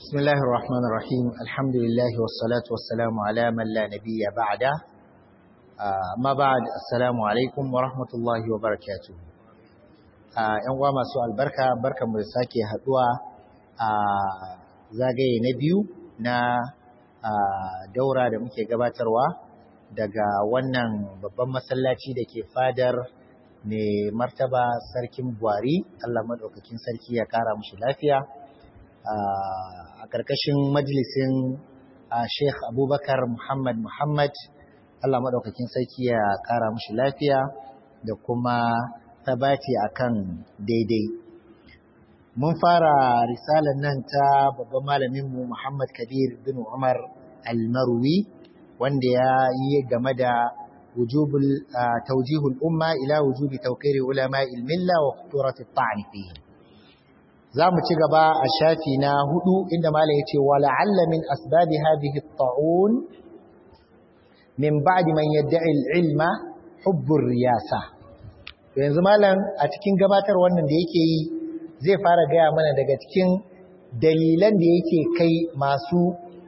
بسم الله الرحمن الرحيم الحمد لله والصلاة والسلام على من لا نبي بعده ما بعد السلام عليكم ورحمة الله وبركاته ‘yan uwa masu albarka barkan mu da sake haduwa a zagaye na biyu na daura da muke gabatarwa daga wannan babban masallaci da ke fadar mai martaba sarkin buhari Allah maɗaukakin sarki ya kara mushi lafiya a ƙarƙashin majalisin sheikh abubakar muhammad muhammad Allah maɗaukakin sarki ya kara mushi lafiya da kuma tabati akan daidai mun fara risalar nan ta babban malaminmu muhammad kabir bin umar al-marwi wanda ya yi game da وجوب توجيه الأمة إلى وجوب توقير علماء الملة وخطورة الطعن فيه زام تجبا الشافينا هدو عندما لا يتي ولعل من أسباب هذه الطاعون من بعد من يدعي العلم حب الرياسة yanzu malam a cikin gabatar wannan da yake yi zai fara gaya mana daga cikin dalilan da yake kai masu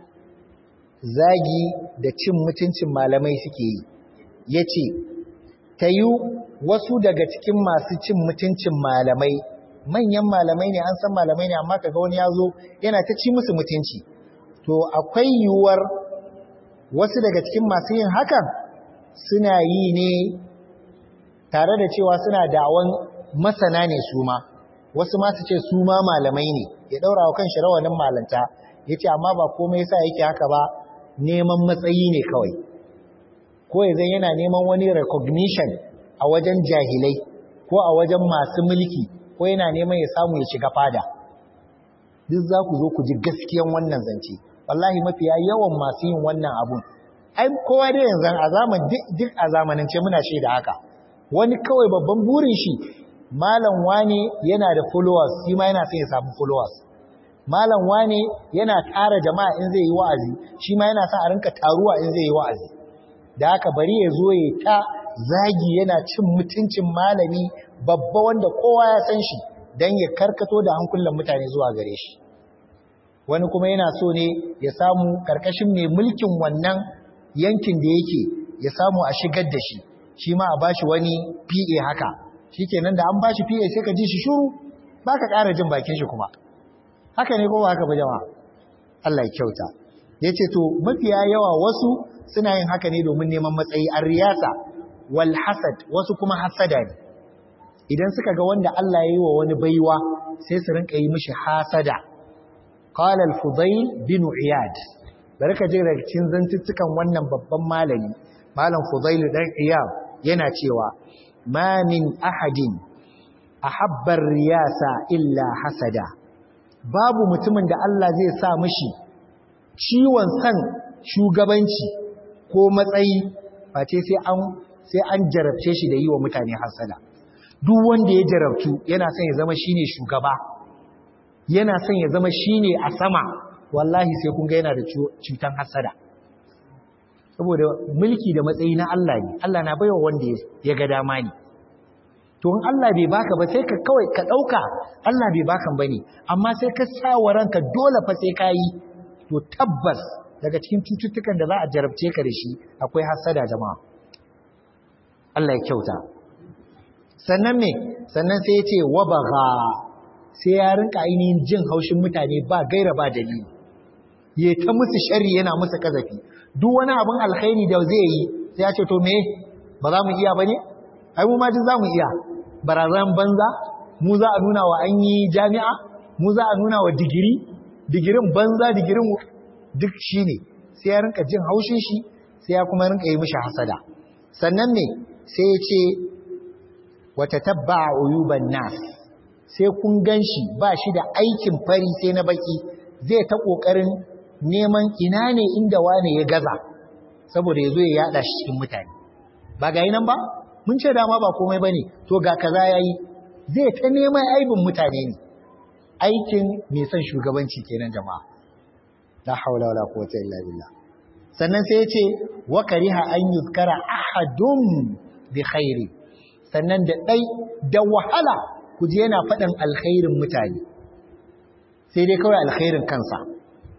zagi da cin mutuncin malamai suke yi ya ce, Ta yi wasu daga cikin masu cin mutuncin malamai, manyan malamai ne an san malamai ne amma kaga wani ya zo yana ta ci musu mutunci. To, akwai yiwuwar wasu daga cikin masu yin hakan suna yi ne tare da cewa suna dawon masana ne su ma, wasu masu ce su ma malamai ne, ya ɗaura wa kan shi rawanin malanta, ya ce amma ba komai sa yake haka ba neman matsayi ne kawai. ko ya zan yana neman wani recognition a wajen jahilai ko a wajen masu mulki ko yana neman ya samu ya shiga fada duk za ku zo ku ji gaskiyan wannan zance wallahi mafiya yawan masu yin wannan abun ai kowa dai yanzu a zaman duk a zamanance muna shaida haka wani kawai babban burin shi malam wane yana da followers shi ma yana son ya samu followers malam wane yana tara jama'a in zai yi wa'azi shi ma yana son a rinka taruwa in zai yi wa'azi da haka bari ya zo ya ta zagi yana cin mutuncin malami babba wanda kowa ya san shi don ya karkato da hankulan mutane zuwa gare shi wani kuma yana so ne ya samu karkashin mai mulkin wannan yankin da yake ya samu a shigar da shi shi ma a bashi wani PA haka shikenan da an bashi PA sai ka ji shi shuru baka ƙara jin bakin shi kuma haka ne ko ba haka ba jama'a Allah ya kyauta yace to mafiya yawa wasu suna yin haka ne domin neman matsayi an riyasa wal hasad wasu kuma hasada ne idan suka ga wanda Allah ya yi wa wani baiwa sai su rinka yi mishi hasada qala al fudayl bin iyad barka ji daga cikin zantuttukan wannan babban malami malam fudayl dan iyad yana cewa ma min ahadin ahabba riyasa illa hasada babu mutumin da Allah zai sa mishi ciwon san shugabanci ko matsayi face sai an sai an jarabce shi da yi wa mutane hasada duk wanda ya jarabtu yana son ya zama shine shugaba yana son ya zama shine a sama wallahi sai kun ga yana da cutan hasada saboda mulki da matsayi na Allah ne Allah na baiwa wanda ya ga dama ne to in Allah bai baka ba sai ka kawai ka dauka Allah bai bakan bane amma sai ka sa wa ranka dole fa sai ka yi to tabbas daga cikin cututtukan da za a jarabce ka da shi akwai hasada jama'a Allah ya kyauta sannan me sannan sai ya ce wabaga sai ya rinka ainihin jin haushin mutane ba gaira ba dalili ya ta musu sharri yana musu kazafi duk wani abin alkhairi da zai yi sai ya ce to me ba za mu iya bane ai mu ma duk za mu iya barazan banza mu za a nuna wa an yi jami'a mu za a nuna wa digiri digirin banza digirin duk shi ne sai ya rinka jin haushin shi sai ya kuma rinka yi mishi hasada sannan ne sai ya ce wata tabba a uyuban nas sai kun gan shi ba shi da aikin fari sai na baki zai ta ƙoƙarin neman ina ne inda wane ya gaza saboda ya zo ya yada shi cikin mutane ba ga nan ba mun ce dama ba komai ba ne to ga kaza ya yi zai ta neman aibin mutane ne aikin mai son shugabanci kenan jama'a la haula wala quwwata illa billah sannan sai yace wa kariha an yuzkara ahadun bi khairi sannan da dai da wahala kuje yana faɗin alkhairin mutane sai dai kawai alkhairin kansa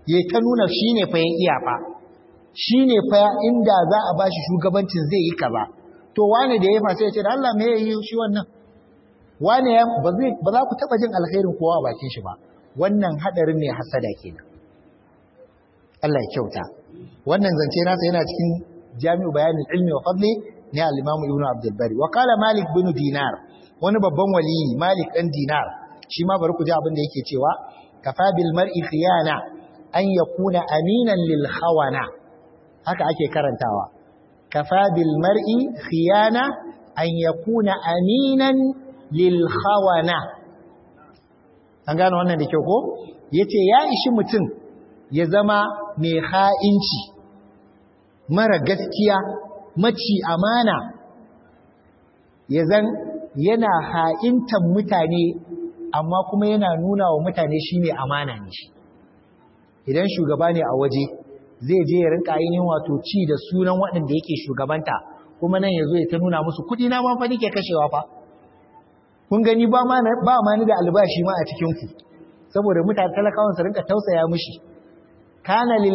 ya ta nuna shi ne fa ya iya fa shi ne fa inda za a ba shi shugabancin zai yi kaza to wane da ya fa sai ya ce da Allah me ya yi shi wannan wane ya ba za ku taɓa jin alkhairin kowa a bakin shi ba wannan haɗarin ne hasada kenan Allah ya kyauta wannan zance nasa yana cikin jami'u bayanin ilmi wa fadli ne al-Imam Ibn Abdul Bari wa qala Malik bin Dinar wani babban waliyi Malik dan Dinar shi ma bari ku ji abin da yake cewa kafa bil mar'i khiyana an yakuna aminan lil khawana haka ake karantawa kafa bil mar'i khiyana an yakuna aminan lil khawana an gano wannan da kyau ko yace ya ishi mutum ya zama mai ha'inci mara gaskiya maci amana ya zan yana ha'intan mutane amma kuma yana nuna wa mutane shi ne amana ne shi idan shugaba ne a waje zai je ya rinka ainihin wato ci da sunan waɗanda yake shugabanta kuma nan ya zo ya ta nuna musu kuɗi na ma fa nike kashewa fa kun gani ba ma ni da albashi ma a cikinku saboda mutane talakawan su rinka tausaya mushi kana lil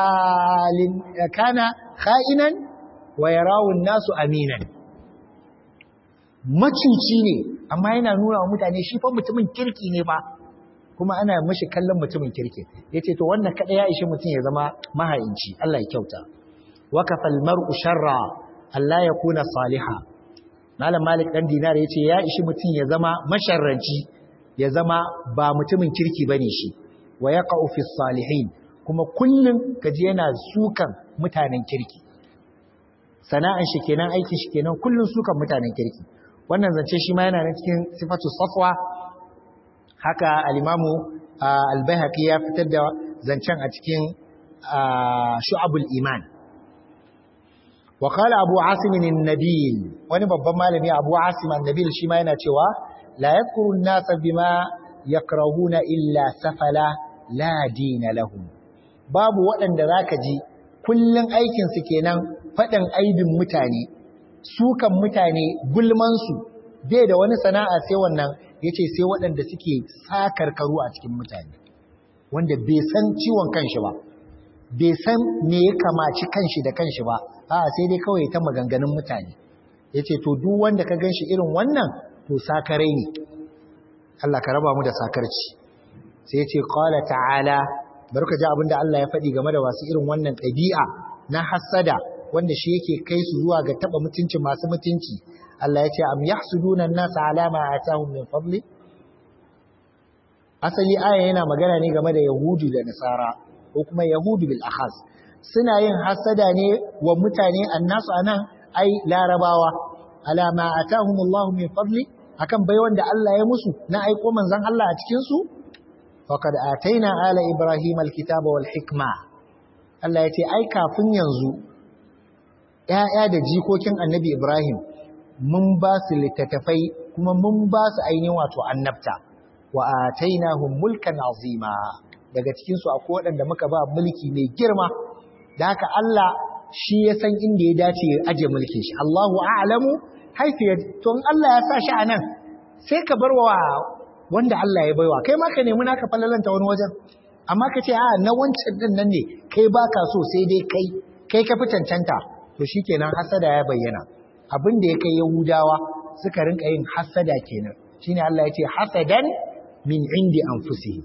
kana kha'inan wa yarawu nasu aminan macuci ne amma yana nuna wa mutane shi fa mutumin kirki ne ba kuma ana mashi kallon mutumin kirki yace to wannan kada ya ishi mutum ya zama mahayinci Allah ya kyauta wa kafal mar'u sharra Allah ya kuna saliha malam malik dan dinar yace ya ishi mutum ya zama masharranci ya zama ba mutumin kirki bane shi wa yaqa'u fi salihin kuma kullun kaji yana sukan mutanen kirki sana'an shi kenan aikin shi kenan kullun sukan mutanen kirki wannan zance shi ma yana nan cikin sifatu safwa haka al-imamu al-baihaqi ya fitar da zancen a cikin shu'abul iman wa qala abu asim an-nabil wani babban malami abu asim an-nabil shi ma yana cewa la yadhkuru an-nasa bima yakrahuna illa safala la dina lahum babu waɗanda zaka ji kullun aikin su kenan faɗin aibin mutane sukan mutane gulmansu bai da wani sana'a sai wannan ya ce sai waɗanda suke sakarkaru a cikin mutane wanda bai san ciwon kanshi ba bai san me ya kamaci kanshi da kanshi ba a sai dai kawai ta maganganun mutane ya ce to duk wanda ka gan shi irin wannan to sakarai ne Allah ka raba mu da sakarci sai ya ce qala ta'ala bari ka ji abin da Allah ya faɗi game da wasu irin wannan ɗabi'a na hassada wanda shi yake kai su zuwa ga taba mutunci masu mutunci Allah ya ce am yahsuduna an-nasa ala ma atahum min fadli asali aya yana magana ne game da yahudu da nasara ko kuma yahudu bil akhas suna yin hasada ne wa mutane annasu anan ai larabawa ala ma atahum Allah min fadli akan bai wanda Allah ya musu na aiko manzon Allah a cikin su faqad ataina ala ibrahim al-kitaba wal hikma Allah ya ce ai kafin yanzu ‘ya'ya da jikokin annabi Ibrahim mun ba su littattafai kuma mun ba su ainihin wato annabta wa a tainahun mulkan azima daga cikinsu a waɗanda muka ba mulki mai girma da haka Allah shi ya san inda ya dace ya aje mulkin shi Allahu a'lamu haifiyar to in Allah ya sa shi a nan sai ka bar wa wanda Allah ya baiwa kai ma ka nemi naka falalanta wani wajen amma ka ce a na wancan din nan ne kai baka so sai dai kai kai ka fi cancanta to shi kenan hasada ya bayyana abin da ya kai yahudawa suka rinka yin hasada kenan shine Allah ya ce hasadan min indi anfusihi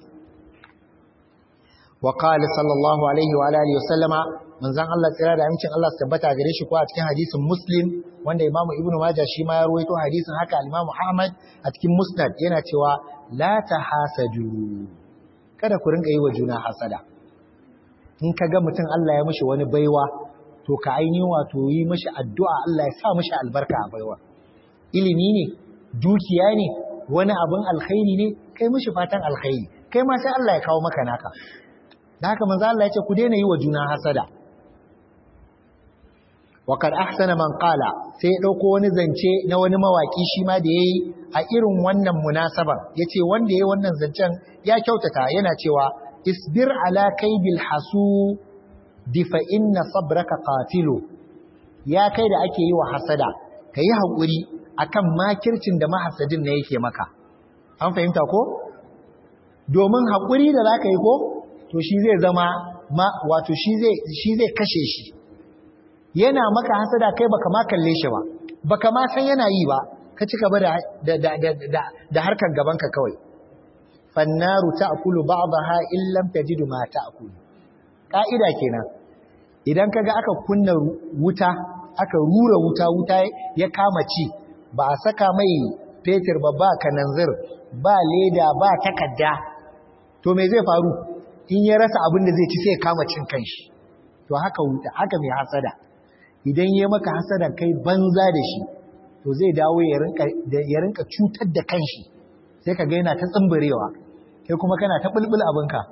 wa qala sallallahu alaihi wa alihi wa sallama manzon Allah tsira da amincin Allah tabbata gare shi ko a cikin hadisin muslim wanda Imam Ibn Majah shi ma ya rawaito hadisin haka Imam Ahmad a cikin Musnad yana cewa la tahasadu kada ku rinka yi wa juna hasada in ka ga mutum Allah ya mishi wani baiwa to ka ainihin wato yi mashi addu'a Allah ya sa mashi albarka a baiwa. Ilimi ne, dukiya ne, wani abin alkhairi ne, kai mashi fatan alkhairi, kai ma sai Allah ya kawo maka naka. Da haka manzo Allah ya ce ku daina yi wa juna hasada. Wakar ahsana man qala sai ya ɗauko wani zance na wani mawaƙi shi ma da ya yi a irin wannan munasabar, ya ce wanda ya yi wannan zancen ya kyautata yana cewa, isbir ala kaibil hasu difa inna sabraka qatilu ya kai da ake yi wa hasada kai hakuri akan makircin da mahasadin ne yake maka an fahimta ko domin hakuri da zaka yi ko to shi zai zama ma wato shi zai shi zai kashe shi yana maka hasada kai baka ma kalle shi ba baka ma san yana yi ba ka ci gaba da da da da, da harkar gaban ka kawai fannaru ta'kulu ba'daha in lam tajidu ma ta'kulu ka'ida kenan idan kaga aka kunna wuta aka rura wuta wuta ya kama ci ba a saka mai fetur ba ba kananzir ba leda ba takadda to me zai faru in ya rasa abin da zai ci sai kama cin kanshi to haka wuta haka mai hasada idan ya maka hasada kai banza da shi to zai dawo ya rinka ya rinka cutar da kanshi sai ka ga yana ta tsimbirewa kai kuma kana ta bulbul abinka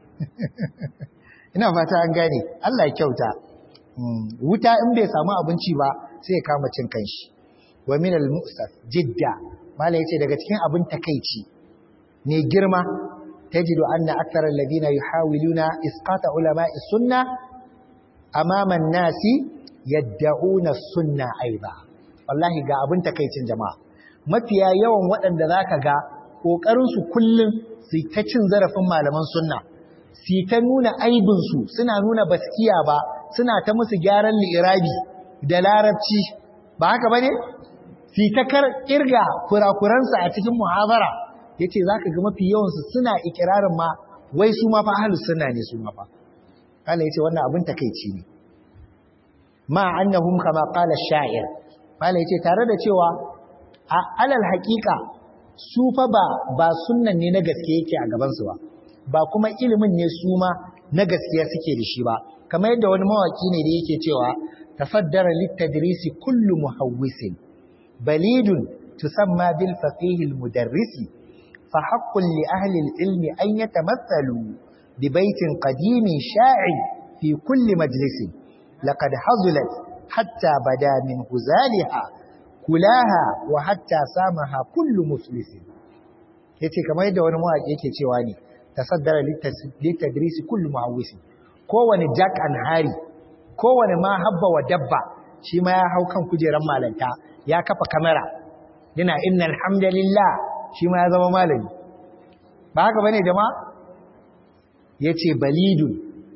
ina fata an gane Allah ya kyauta wuta in bai samu abinci ba sai ya kama cin kanshi wa min al-mu'saf jidda mala yace daga cikin abin takeici ne girma tajidu anna akthar alladhina yuhawiluna isqata ulama'i sunna amama an-nasi yad'una sunna aiba wallahi ga abin takeicin jama'a mafiya yawan waɗanda zaka ga kokarin su kullun su ta cin zarafin malaman sunna su ta nuna aibin su suna nuna baskiya ba suna ta musu gyaran li'irabi da larabci ba haka bane fi ta kirga kurakuransa a cikin muhabara yace zaka ga mafi yawansu suna ikirarin ma wai su ma fa ahlus sunna ne su ma fa Allah yace wannan abin takeici ne ma annahum kama qala ash-sha'ir Allah yace tare da cewa a alal haqiqa su fa ba ba sunnan ne na gaske yake a gaban su ba ba kuma ilimin ne su ma na gaskiya suke da shi ba kamar yadda wani mawaki ne da yake cewa tafaddara lit-tadrisi kullu muhawwisin بليد تسمى بالفقيه المدرس فحق لأهل العلم أن يتمثلوا ببيت قديم شاع في كل مجلس لقد حظلت حتى بدا من هزالها كلاها وحتى سامها كل مفلس yace kamar yadda wani mawaƙi yake cewa ne tasaddara litadrisi kullu muhawwis kowane jack and hari kowane ma habba wa dabba shi ma ya hau kan kujeran malanta ya kafa kamera yana inna alhamdulillah shi ma ya zama malami ba haka bane jama'a yace balidun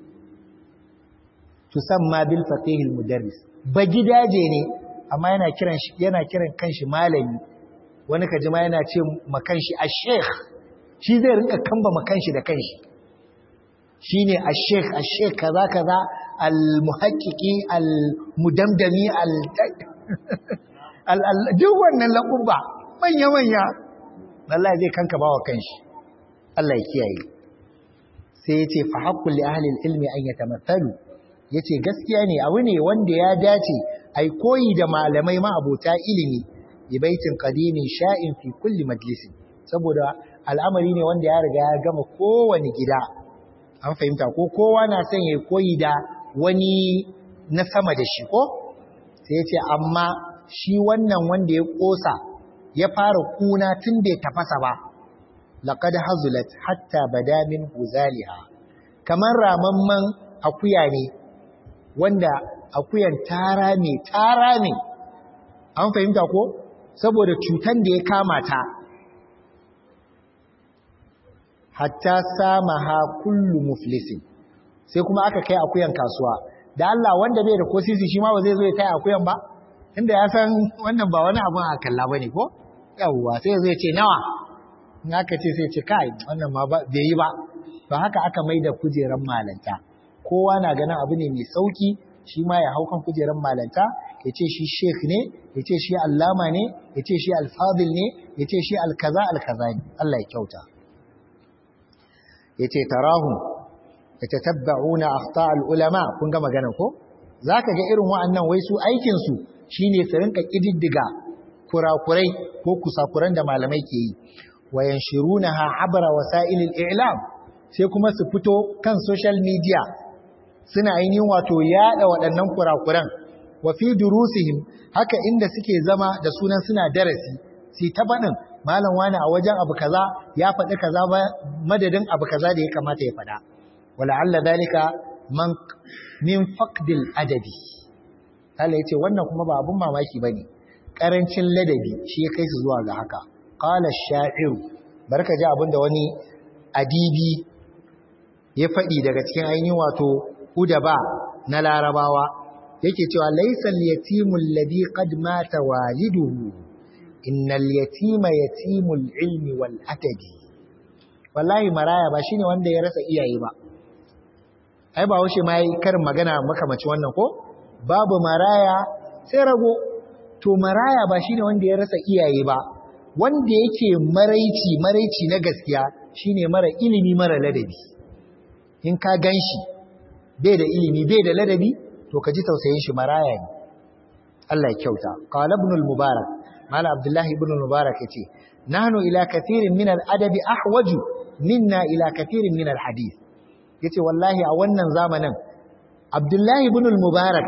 tusamma bil faqih al mudarris ba gidaje ne amma yana kiran shi yana kiran kanshi malami wani kaji ma yana ce ma kanshi ash-sheikh shi zai rinka kamba ma kanshi da kanshi shine ash-sheikh ash-sheikh kaza kaza al muhaqqiqi al mudamdami al duk wannan laƙuba manya-manya Allah zai kanka ba wa kanshi Allah ya kiyaye sai ya ce fa haƙƙun li ahalil ilmi an ya tamathalu ya ce gaskiya ne abu ne wanda ya dace ai koyi da malamai ma'abota ilimi bi baitin qadimin sha'in fi kulli majlisin saboda al'amari ne wanda ya riga ya gama kowane gida an fahimta ko kowa na son ya koyi da wani na sama da shi ko sai ya ce amma shi wannan wanda ya ƙosa ya fara kuna tun bai tafasa ba laqad hazulat hatta bada min huzaliha kamar ramamman akuya ne wanda akuyan tara ne tara ne an fahimta ko saboda cutan da ya kama ta hatta samaha kullu muflisin sai kuma aka kai akuyan kasuwa da Allah wanda bai da kosisi shi ma ba zai zo ya kai akuyan ba inda ya san wannan ba wani abin a kalla bane ko yawwa sai zai ce nawa in aka ce sai ce kai wannan ma bai yi ba to haka aka mai da kujeran malanta kowa na ganin abu ne mai sauki shi ma ya hau kan kujeran malanta ya ce shi sheikh ne ya ce shi allama ne ya ce shi alfadil ne ya ce shi alkaza alkaza ne Allah ya kyauta ya ce tarahum ya tatabba'una akhta ulama kun ga magana ko zaka ga irin wa'annan wai su aikin su shine su rinka kididdiga kurakurai ko kusakuran da malamai ke yi wayan shirunaha abra wasailil i'lam sai kuma su fito kan social media suna ainihin wato yada waɗannan kurakuran wa fi durusihim haka inda suke zama da sunan suna darasi sai ta faɗin malam wani a wajen abu kaza ya faɗi kaza ba madadin abu kaza da ya kamata ya faɗa wala alla dalika man min faqdil adabi Allah ya ce wannan kuma ba abun mamaki bane karancin ladabi shi ya kai su zuwa ga haka qala ash-sha'ir barka ji abinda wani adibi ya faɗi daga cikin ainihin wato udaba na larabawa yake cewa laisal yatimul ladhi qad mata waliduhu innal yatima yatimul ilmi wal adabi wallahi maraya ba shine wanda ya rasa iyaye ba ai ba washe mai karin magana makamaci wannan ko babu maraya sai rago to maraya ba shine wanda ya rasa iyaye ba wanda yake maraici maraici na gaskiya shine mara ilimi mara ladabi in ka ganshi bai da ilimi bai da ladabi to ka ji tausayin shi maraya ne Allah ya kyauta qala ibn al-mubarak mala abdullah ibn al-mubarak yace nahnu ila kathirin min al-adabi ahwaju minna ila kathirin min al-hadith yace wallahi a wannan zamanin abdullah ibn al-mubarak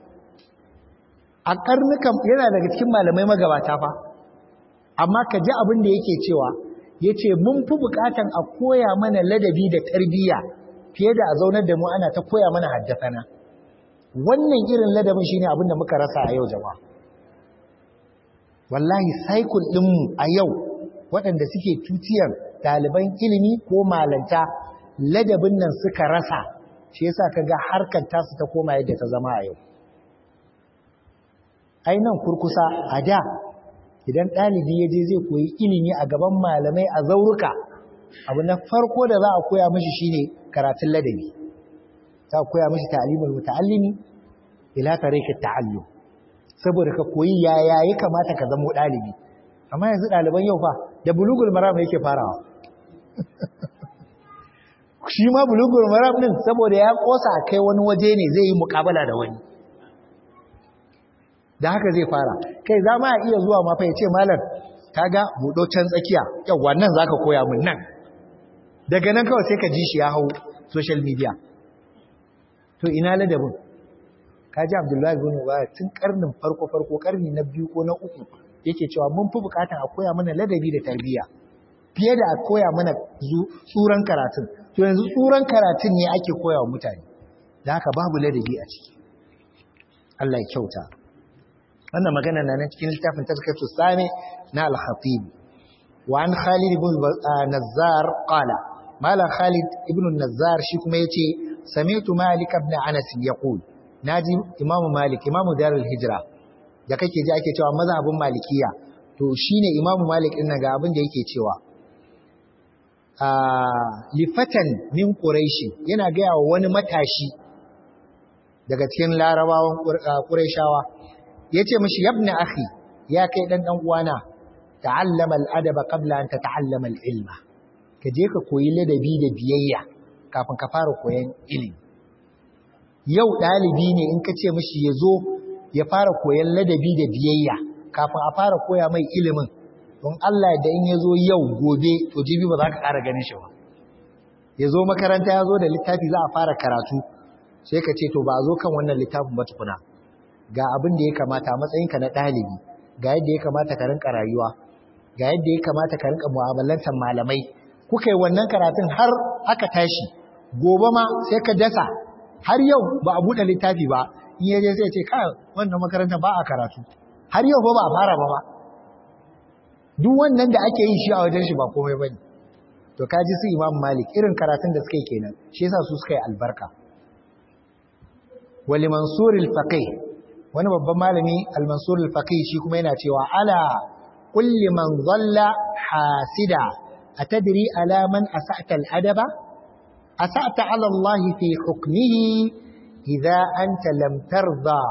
a karnukan yana daga cikin malamai magabata fa amma ka ji abin da yake cewa yace mun fi bukatan a koya mana ladabi da tarbiyya fiye da a zaunar da mu ana ta koya mana haddasana wannan irin ladabin shine abin da muka rasa a yau jama'a wallahi cycle ɗinmu a yau waɗanda suke tutiyar ɗaliban ilimi ko malanta ladabin nan suka rasa shi yasa kaga harkar tasu ta koma yadda ta zama a yau ai nan kurkusa a da idan ɗalibi ya je zai koyi ilimi a gaban malamai a zauruka abu na farko da za a koya mashi shine karatun ladabi za a koya mashi ta'alimul muta'allimi ila tariqat ta'allum saboda ka koyi yaya ya kamata ka zama ɗalibi amma yanzu ɗaliban yau fa da bulugul maram yake farawa shi ma bulugul maram din saboda ya kosa kai wani waje ne zai yi muƙabala da wani da haka zai fara kai za ma iya zuwa ma fa ya ce malam kaga buɗo can tsakiya yawwa nan zaka koya min nan daga nan kawai sai ka ji shi ya hau social media to ina ladabin kaji abdullahi bin mubarak tun karnin farko farko karni na biyu ko na uku yake cewa mun fi bukatan a koya mana ladabi da tarbiyya fiye da a koya mana tsuran karatun to yanzu tsuran karatun ne ake koya wa mutane da haka babu ladabi a ciki Allah ya kyauta wannan magana na nan cikin littafin tazkiyatu sami na al-khatib wa an khalid ibn nazzar qala mala khalid ibn nazzar shi kuma yace sami'tu malik ibn anas yaqul naji imamu malik imamu darul hijra da kake ji ake cewa mazhabin malikiya to shine imamu malik din ga abin da yake cewa a lifatan min quraishi yana gaya wa wani matashi daga cikin larabawan quraishawa yace mishi yabna akhi ya kai dan dan uwana ta'allama al-adaba qabla an tata'allama al-ilma ka je ka koyi ladabi da biyayya kafin ka fara koyan ilimi yau ɗalibi ne in ka ce mashi ya zo ya fara koyan ladabi da biyayya kafin a fara koya mai ilimin don Allah da in ya zo yau gobe to jibi ba za ka ƙara ganin shi ba ya zo makaranta ya zo da littafi za a fara karatu sai ka ce to ba a zo kan wannan littafin ba tukuna ga abin da ya kamata a matsayinka na ɗalibi ga yadda ya kamata ka rinka rayuwa ga yadda ya kamata ka rinka mu'amalantar malamai kuka yi wannan karatun har aka tashi gobe ma sai ka dasa har yau ba a buɗe littafi ba in ya je sai ce kai wannan makaranta ba a karatu har yau ba ba a fara ba ba duk wannan da ake yi shi a wajen shi ba komai bane to kaji su Imam Malik irin karatun da suka yi kenan shi yasa su suka yi albarka wali Mansur al-Faqih wani babban malami al-Mansur al-Faqih shi kuma yana cewa ala kulli man dhalla hasida atadri ala man asa'ta al-adaba asa'ta ala Allah fi hukmihi idza anta lam tarda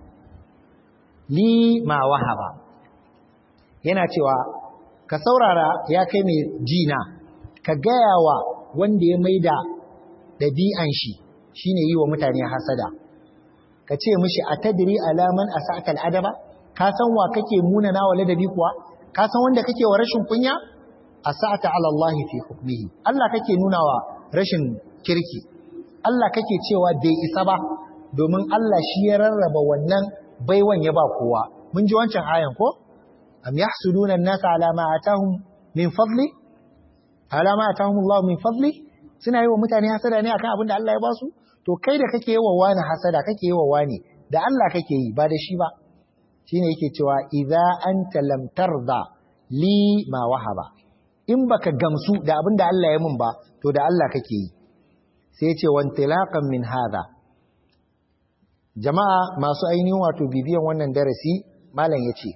li ma wahaba yana cewa ka saurara ya kai mai jina ka gaya wa wanda ya maida ɗabi'an shi shine yi wa mutane hasada ka ce mishi a tadiri alaman a sa'atal adaba ka san wa kake munana wa ladabi kuwa ka san wanda kake wa rashin kunya a sa'ata alallahi fi hukmihi Allah kake nuna wa rashin kirki Allah kake cewa bai isa ba domin Allah shi ya rarraba wannan baiwan ya ba kowa mun ji wancan ayan ko am yahsuduna an-nasa ala ma atahum min fadli ala ma atahum Allah min fadli suna yi wa mutane hasada ne akan abin da Allah ya ba su to kai da kake yi wa wani hasada kake yi wa wani da Allah kake yi ba da shi ba shine yake cewa idza anta lam tarda li ma wahaba in baka gamsu da abin da Allah ya mun ba to da Allah kake yi sai ce wantilaqan min hadha jama'a masu ainihin wato bibiyan wannan darasi malam yace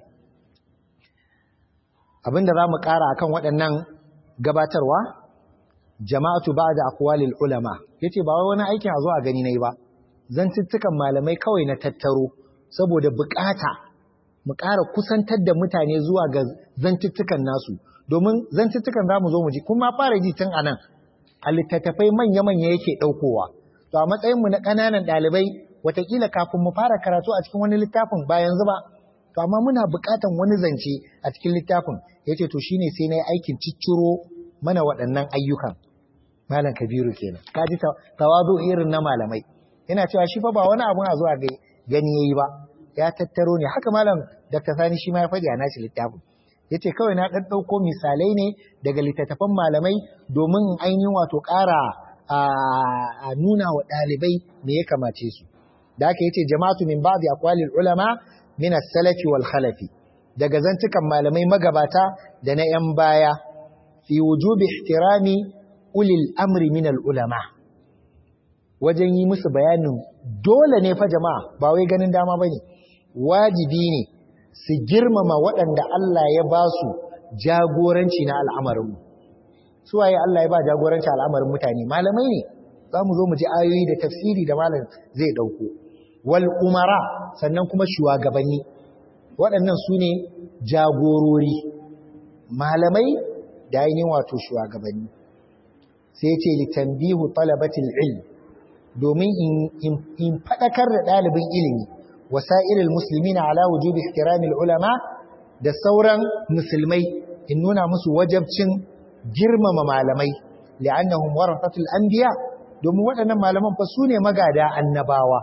abinda zamu ƙara akan waɗannan gabatarwa jama'atu ba'da aqwalil ulama yace ba wai wani aikin a zo a gani nayi ba zantuttukan malamai kawai na tattaro saboda bukata mu ƙara kusantar da mutane zuwa ga zantuttukan nasu domin zantuttukan zamu zo mu ji kuma fara ji tun anan a littattafai manya-manya yake ɗaukowa to a matsayinmu na ƙananan ɗalibai watakila kafin mu fara karatu a cikin wani littafin ba yanzu ba to amma muna buƙatan wani zance a cikin littafin yace to shine sai na yi aikin cicciro mana waɗannan ayyukan malam kabiru kenan kaji tawazu irin na malamai yana cewa shi fa ba wani abun a zuwa gani yayi ba ya tattaro ne haka malam Dr. Sani shi ma ya faɗi a nashi littafin yace kawai na ɗan ɗauko misalai ne daga littattafan malamai domin ainihin wato ƙara a nuna wa ɗalibai me ya kamace su da haka yace jama'atu min ba'di aqwalil ulama min as-salafi wal khalafi daga zantukan malamai magabata da na yan baya fi wujubi ihtirami ulil amri min al ulama wajen yi musu bayanin dole ne fa jama'a ba wai ganin dama bane wajibi ne su girmama waɗanda Allah ya ba su jagoranci na al'amarinmu. Su waye Allah ya ba jagoranci al'amarin mutane, malamai ne, za mu zo mu ji ayoyi da tafsiri da malam zai ɗauko. Wal umara sannan kuma shugabanni, waɗannan su ne jagorori, malamai da ainihin wato shugabanni. Sai ce litambihu talabatil ilm domin in faɗakar da ɗalibin ilimi. وسائر المسلمين على وجوب احترام العلماء da sauran musulmai in nuna musu wajabcin girmama malamai li'annahum warathatul anbiya domin waɗannan malaman fa sune magada annabawa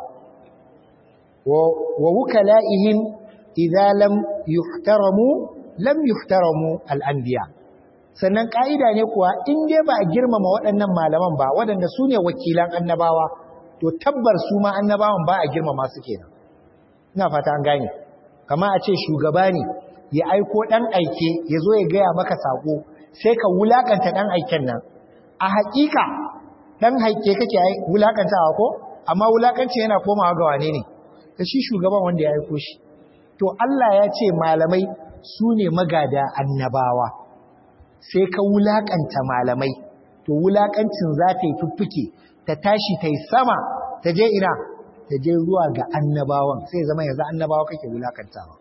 wa wukala'ihim idza lam yuhtaramu lam yuhtaramu al-anbiya sannan ka'ida ne kuwa in dai ba a girmama waɗannan malaman ba waɗanda sune wakilan annabawa to tabbar su ma annabawan ba a girmama su kenan ina fata an gane kama a ce shugaba ne ya aiko dan aike ya zo ya gaya maka sako sai ka wulakanta dan aiken nan a hakika dan haike kake wulakantawa ko amma wulakanci yana komawa ga wane ne da shi shugaban wanda ya aiko shi to Allah ya ce malamai su ne magada annabawa sai ka wulakanta malamai to wulakancin za ta yi fuffuke ta tashi ta yi sama ta je ina ta je zuwa ga annabawan sai zama yanzu annabawa kake wulakantawa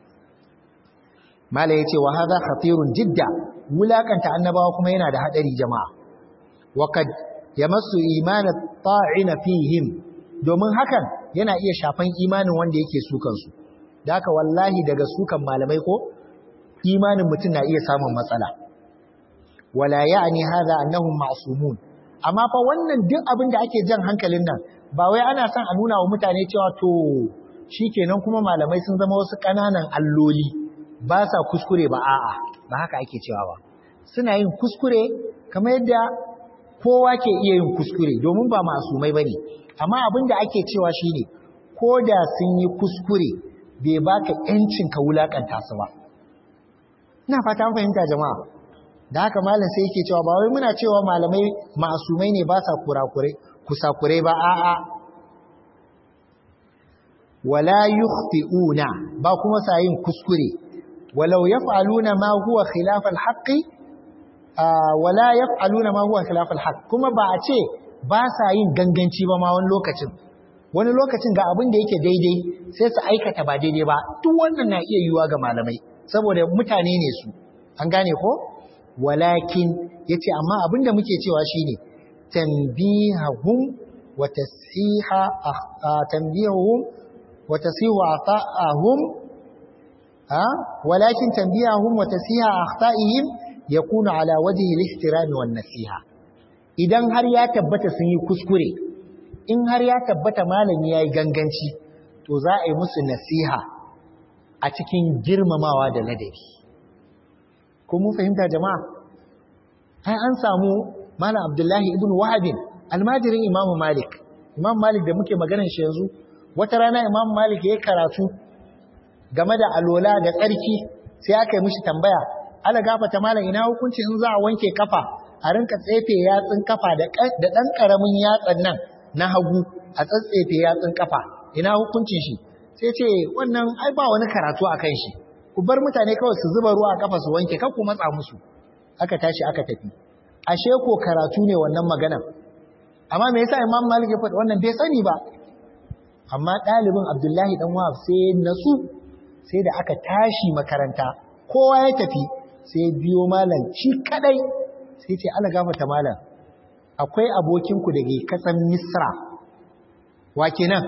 mala yace wa hadha khatirun jidda wulakanta annabawa kuma yana da hadari jama'a wa kad yamassu iman at-ta'ina fihim domin hakan yana iya shafan imanin wanda yake sukan su da haka wallahi daga sukan malamai ko imanin mutum na iya samun matsala wala ya'ni hadha annahum ma'sumun amma fa wannan duk abin da ake jan hankalin nan ba wai ana son a nuna wa mutane cewa to shikenan kuma malamai sun zama wasu ƙananan alloli ba sa kuskure ba a'a ba haka ake cewa ba suna yin kuskure kamar yadda kowa ke iya yin kuskure domin ba masumai bane amma abin da ake cewa shine ko da sun yi kuskure bai baka yancin ka wulakanta su ba ina fata an fahimta jama'a da haka malam sai yake cewa ba wai muna cewa malamai masumai ne ba sa kurakure kusakure ba a'a wala yukhti'una ba kuma sa yin kuskure walau yaf'aluna ma huwa khilaf al-haqqi wala yaf'aluna ma huwa khilaf al-haqq kuma ba a ce ba sa yin ganganci ba ma wani lokacin wani lokacin ga abin da yake daidai sai su aikata ba daidai ba duk wannan na iya yiwuwa ga malamai saboda mutane ne su an gane ko walakin yace amma abin da muke cewa shine tanbihahum wa tasiha tanbihahum wa tasihu ata'ahum ha walakin tanbihahum wa tasiha akhta'ihim yakunu ala wajhi al-ihtiram wan nasiha idan har ya tabbata sun yi kuskure in har ya tabbata malami yayi ganganci to za a yi musu nasiha a cikin girmamawa da ladabi ko mun fahimta jama'a ai an samu malam abdullahi ibn wahab almajirin imam malik imam malik da muke maganar shi yanzu wata rana imam malik ya karatu game da alola da tsarki sai aka yi mishi tambaya ala gafata malam ina hukunci in za a wanke kafa a rinka tsefe yatsun kafa da ɗan ƙaramin yatsan nan na hagu a tsatsefe yatsun kafa ina hukuncin shi sai ce wannan ai ba wani karatu a kan shi ku bar mutane kawai su zuba ruwa a kafa su wanke kan ku matsa musu aka tashi aka tafi ashe ko karatu ne wannan maganan amma me yasa imam malik ya faɗi wannan bai sani ba amma ɗalibin abdullahi dan wahab sai natsu sai da aka tashi makaranta kowa ya tafi sai biyo malam shi kadai sai ce ala gafata malam akwai abokinku da ke kasan misra wa kenan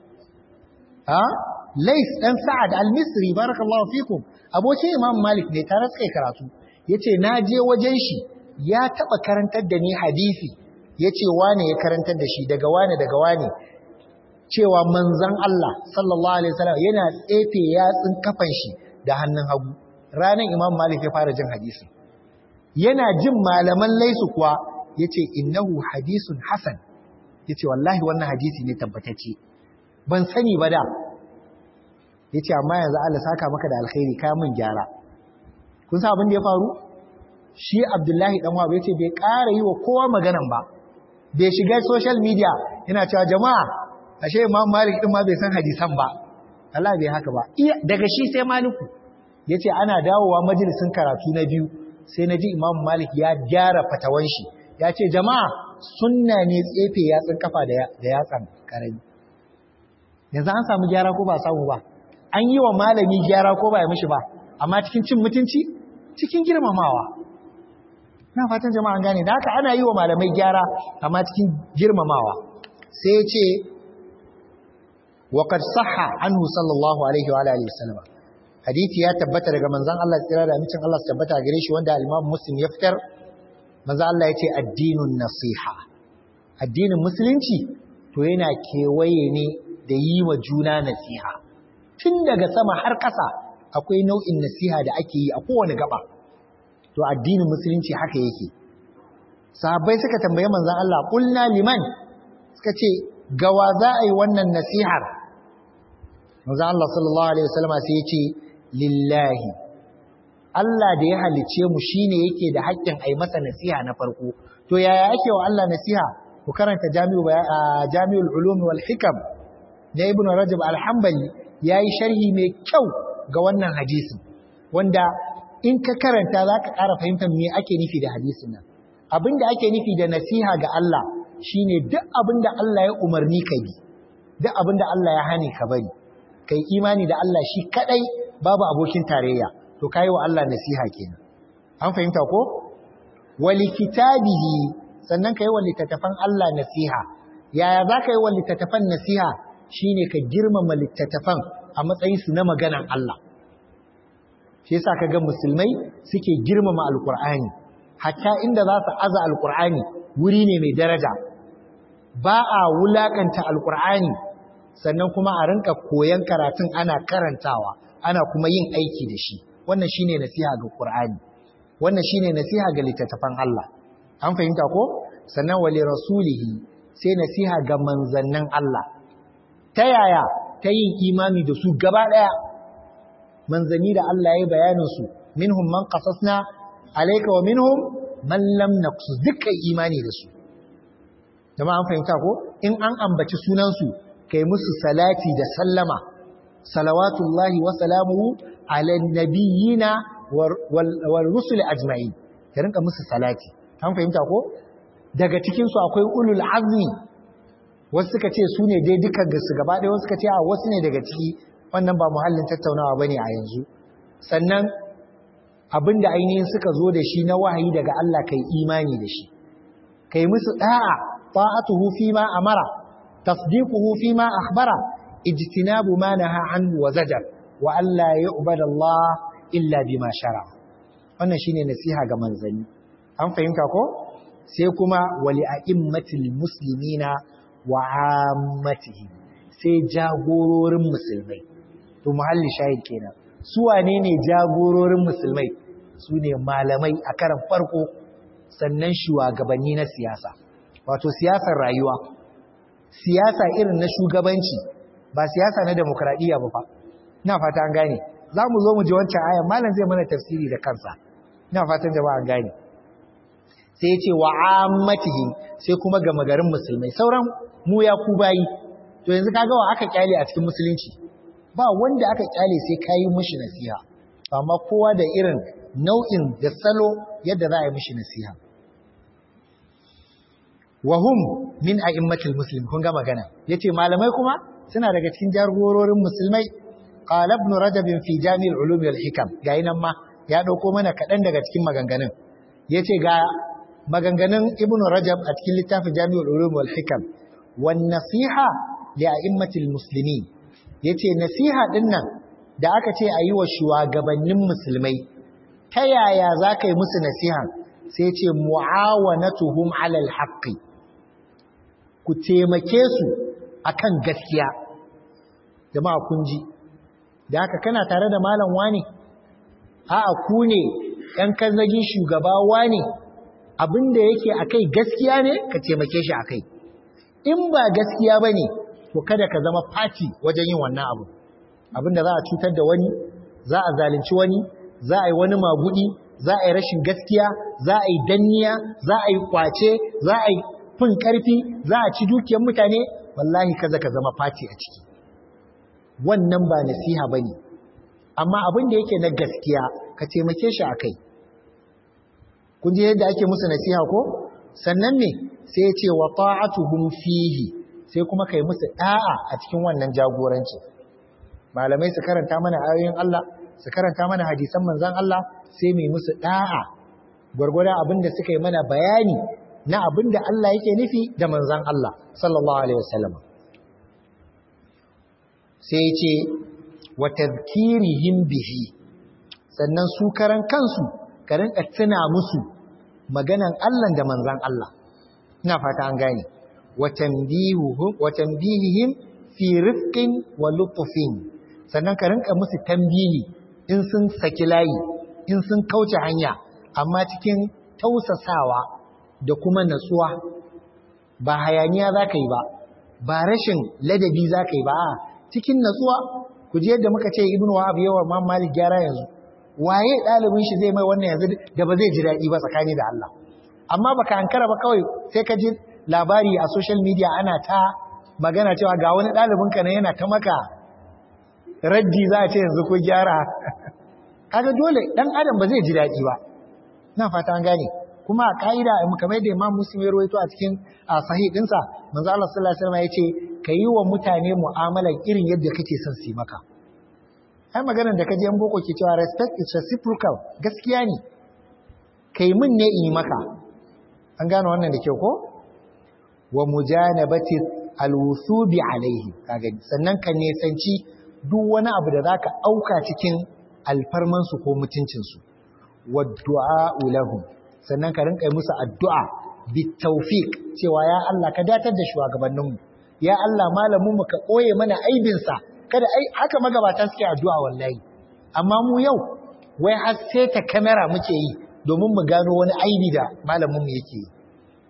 ha lais dan sa'ad al-misri barakallahu fikum abokin imam malik ne tare suka karatu yace na je wajen shi ya taba karantar da ni hadisi yace wane ya karantar da shi daga wane daga wane cewa manzon Allah sallallahu alaihi wasallam yana tsefe yatsun kafan shi da hannun hagu ranan imam malik ya fara jin hadisi yana jin malaman laisu kuwa yace innahu hadisun hasan yace wallahi wannan hadisi ne tabbatacce ban sani ba da yace amma yanzu Allah saka maka da alkhairi ka mun gyara kun san abin da ya faru shi Abdullahi dan Wahab yace bai ƙara yi wa kowa maganan ba bai shiga social media yana cewa jama'a ashe Imam Malik din ma bai san hadisan ba Allah bai haka ba iya daga shi sai Maliku yace ana dawowa majalisin karatu na biyu sai na ji Imam Malik ya gyara fatawan shi ya ce jama'a sunna ne tsefe yatsun kafa da yatsan karami yanzu an samu gyara ko ba samu ba an yi wa malami gyara ko ba ya mishi ba amma cikin cin mutunci cikin girmamawa na fatan jama'a an gane da haka ana yi wa malamai gyara amma cikin girmamawa sai ya ce wa qad sahha anhu sallallahu alaihi wa alihi wasallam hadisi ya tabbata daga manzon Allah tsira da amincin Allah su tabbata gare shi wanda al-Imam Muslim ya fitar manzon Allah ya ce addinun nasiha addinin musulunci to yana kewaye ne da yi wa juna nasiha tun daga sama har ƙasa akwai nau'in nasiha da ake yi a kowane gaba to addinin musulunci haka yake sahabbai suka tambaye manzon Allah qulna liman suka ce gawa za a yi wannan nasihar manzon Allah sallallahu alaihi wasallam sai ya ce lillahi Allah da ya halice mu shine yake da haƙƙin ai masa nasiha na farko to yaya ake wa Allah nasiha ku karanta jami'u jami'ul ulum wal hikam na ibn rajab al-hanbali yayi sharhi mai kyau ga wannan hadisin wanda in ka karanta zaka ƙara fahimtar me ake nufi da hadisin nan abinda ake nufi da nasiha ga Allah shine duk abinda Allah ya umarni ka bi duk abinda Allah ya hane ka bari kai imani da Allah shi kadai babu abokin tarayya to kai wa Allah nasiha kenan an fahimta ko wali kitabihi sannan kai wa littattafan Allah nasiha yaya zaka yi wa littattafan nasiha shine ka girmama littattafan a matsayin su na maganan Allah shi yasa kaga musulmai suke girmama alqur'ani hatta inda za su aza alqur'ani wuri ne mai daraja ba a wulakanta alqur'ani sannan kuma a rinka koyan karatun ana karantawa ana kuma yin aiki da shi wannan shine nasiha ga qur'ani wannan shine nasiha ga littattafan Allah an fahimta ko sannan wali rasulihi sai nasiha ga manzannin Allah ta yaya ta yin imani da su gaba ɗaya manzanni da Allah ya yi bayaninsu minhum man qasasna alayka wa minhum man lam naqsus dukkan imani da su jama'a an fahimta ko in an ambaci sunansu kai musu salati da sallama salawatullahi wa salamuhu ala nabiyina wal rusul ajma'in ka rinka musu salati an fahimta ko daga cikin su akwai ulul azmi wasu suka ce su ne dai dukkan su gaba ɗaya wasu suka ce a wasu ne daga ciki wannan ba muhallin tattaunawa bane a yanzu sannan abinda ainihin suka zo da shi na wahayi daga Allah kai imani da shi kai musu da'a ta'atuhu fi ma amara tasdiquhu fi ma akhbara ijtinabu ma naha anhu wa zajar wa alla yu'badu Allah illa bima shara wannan shine nasiha ga manzanni an fahimta ko sai kuma wali a'immatil muslimina wa ammatihi sai jagororin musulmai to muhalli shahid kenan su wane ne jagororin musulmai su ne malamai a karan farko sannan shugabanni na siyasa wato siyasar rayuwa siyasa irin na shugabanci ba siyasa na demokradiyya ba fa ina fata an gane za mu zo mu ji wancan ayan malam zai mana tafsiri da kansa ina fatan jama'a an gane sai ya ce wa ammatihim sai kuma ga magarin musulmai sauran mu ya ku bayi to yanzu kaga wa aka kyale a cikin musulunci ba wanda aka kyale sai kayi mishi nasiha amma kowa da irin nau'in da salo yadda za a yi mishi nasiha wa hum min a'immatil muslim kun ga magana yace malamai kuma suna daga cikin jagororin musulmai qala ibn rajab fi jami'ul ulum wal hikam ga nan ma ya dauko mana kadan daga cikin maganganun yace ga maganganun ibn rajab a cikin littafin jami'ul ulum wal hikam wan nasiha li a'immatil muslimin yace nasiha dinnan da aka ce ayi wa shugabannin musulmai ta yaya zaka yi musu nasiha sai ce mu'awanatuhum 'alal haqqi ku taimake su akan gaskiya jama'a kun ji da haka kana tare da malam wani a'a ku ne ɗan kazagin shugaba wani abinda yake akai gaskiya ne ka taimake shi akai in ba gaskiya bane to kada ka zama fati wajen yin wannan abu abinda za a cutar da wani za a zalunci wani za a yi wani magudi za a yi rashin gaskiya za a yi danniya za a yi kwace za a yi fin karfi za a ci dukiyar mutane wallahi kaza ka zama fati a ciki wannan ba nasiha bane amma abin da yake na gaskiya ka taimake shi akai kun ji yadda ake musu nasiha ko sannan ne sai ya ce wa ta'atuhum fihi sai kuma kai musu da'a a cikin wannan jagoranci malamai su karanta mana ayoyin Allah su karanta mana hadisan manzon Allah sai mai musu da'a gwargwadon abin da suka yi mana bayani na abin da Allah yake nufi da manzon Allah sallallahu alaihi wasallam sai ya ce wa tadhkirihim bihi sannan su karan kansu ka rinka tuna musu maganan Allah da manzon Allah ina fata an gane wa tanbihuhum wa tanbihihim fi rifqin wa lutfin sannan ka rinka musu tambihi in sun saki layi in sun kauce hanya amma cikin tausasawa da kuma natsuwa ba hayaniya za ka yi ba ba rashin ladabi za ka yi ba cikin natsuwa ku ji yadda muka ce ibnu wahab yawa ma malik gyara yanzu waye ɗalibin shi zai mai wannan yanzu da ba zai ji daɗi ba tsakani da Allah amma baka ankara ba kawai sai ka ji labari a social media ana ta magana cewa ga wani ɗalibin ka ne yana ta maka raddi za a ce yanzu ko gyara kaga dole dan adam ba zai ji daɗi ba na fata an gane kuma a ka'ida kamar da Imam Muslim ya rawaito a cikin sahih dinsa manzo Allah sallallahu alaihi wasallam yace kayi wa mutane mu'amala irin yadda kake son su maka ai maganar da kaje an boko ke cewa respect is reciprocal gaskiya ne kai mun ne in yi maka an gane wannan da kyau ko wa mujanabati alwusubi alaihi kaga sannan ka nesanci duk wani abu da zaka auka cikin alfarman su ko mutuncin su wa du'a lahum sannan ka rinka musu addu'a bitawfiq cewa ya Allah ka datar da shugabanninmu ya Allah malamin mu ka koye mana aibinsa kada ai haka magabata suke addu'a wallahi amma mu yau wai har sai ta kamera muke yi domin mu gano wani aibi da malamin mu yake yi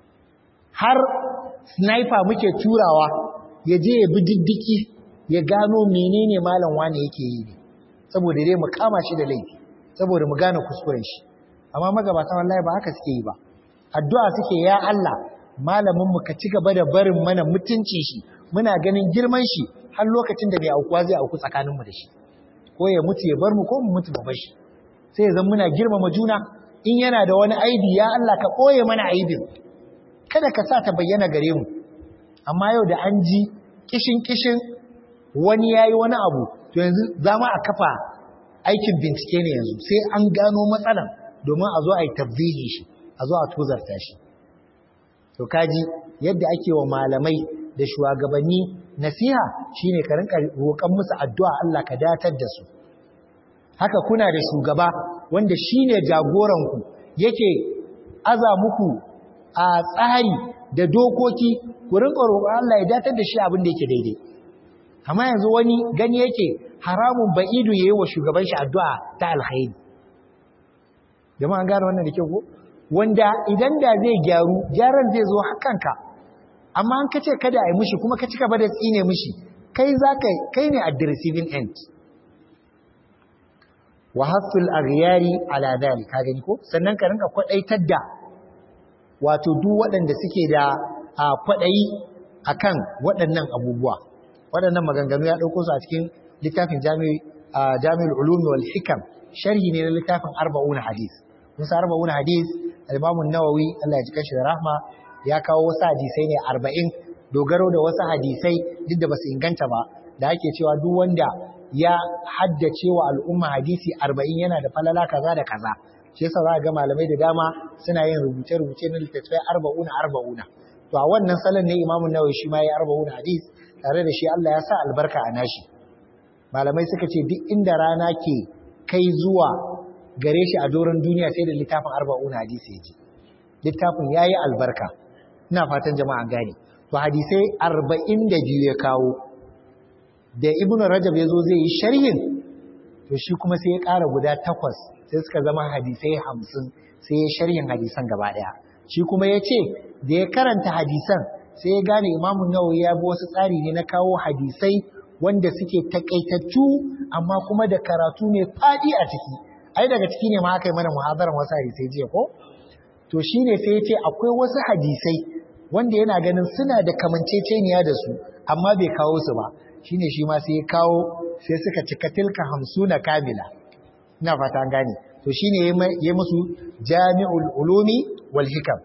har sniper muke turawa ya je ya bi diddiki ya gano menene malam wani yake yi ne saboda dai mu kama shi da laifi saboda mu gane kuskuren shi amma magabata wallahi ba haka suke yi ba addu'a suke ya Allah malamin mu ka ci gaba da barin mana mutuncin shi muna ganin girman shi har lokacin da bai aukuwa zai auku tsakanin mu da shi ko ya mutu ya bar mu ko mu mutu mu bar shi sai ya zan muna girmama juna in yana da wani aibi ya Allah ka koye mana aibin kada ka sa ta bayyana gare mu amma yau da an ji kishin kishin wani yayi wani abu to yanzu za mu a kafa aikin bincike ne yanzu sai an gano matsalan domin a zo a yi tabbihi shi a zo a tozarta shi to kaji yadda ake wa malamai da shugabanni nasiha shine ka rinka roƙon musu addu'a Allah ka datar da su haka kuna da shugaba wanda shine jagoran ku yake aza muku a tsari da dokoki ku rinka roƙon Allah ya datar da shi abin da yake daidai amma yanzu wani gani yake haramun ba'idu yayi wa shugaban shi addu'a ta alkhairi jama'a gane wannan da kyau ko wanda idan da zai gyaru gyaran zai zo hakanka amma an kace kada a yi mishi kuma ka cika ba da tsine mishi kai za ka kai ne at the receiving end wa hasul aghyari ala dhalik ka gani ko sannan ka rinka kwadaitar da wato duk waɗanda suke da kwaɗayi akan waɗannan abubuwa waɗannan maganganu ya ɗauko su a cikin littafin jami'ul ulumi wal hikam sharhi ne na littafin arba'una hadis musa arba'una hadis al-imamu nawawi Allah ya ji kashi da rahma ya kawo wasu hadisai ne arba'in dogaro da wasu hadisai duk da basu inganta ba da ake cewa duk wanda ya haddace wa al'umma hadisi arba'in yana da falala kaza da kaza shi yasa za ga malamai da dama suna yin rubuce-rubuce na littattafai arba'una arba'una to a wannan salon ne imamun nawawi shi ma ya arba'una hadis tare da shi Allah ya sa albarka a nashi malamai suka ce duk inda rana ke kai zuwa gare shi a doron duniya sai da littafin arba'una hadisi ya ji littafin ya yi albarka ina fatan jama'a gane to hadisai arba'in da biyu ya kawo da ibnu rajab ya zo zai yi sharhin to shi kuma sai ya ƙara guda takwas sai suka zama hadisai hamsin sai ya sharhin hadisan gaba ɗaya shi kuma ya ce da ya karanta hadisan sai ya gane imamu nawawi ya bi wasu tsari ne na kawo hadisai wanda suke takaitattu amma kuma da karatu mai faɗi a ciki ai daga ciki ne ma aka yi mana muhadaran wasu hadisai jiya ko to shine sai ya ce akwai wasu hadisai wanda yana ganin suna da kamanceceniya da su amma bai kawo su ba shine shi ma sai ya kawo sai suka cika tilka hamsuna kamila ina fata an gane to shine yayi musu jami'ul ulumi wal hikam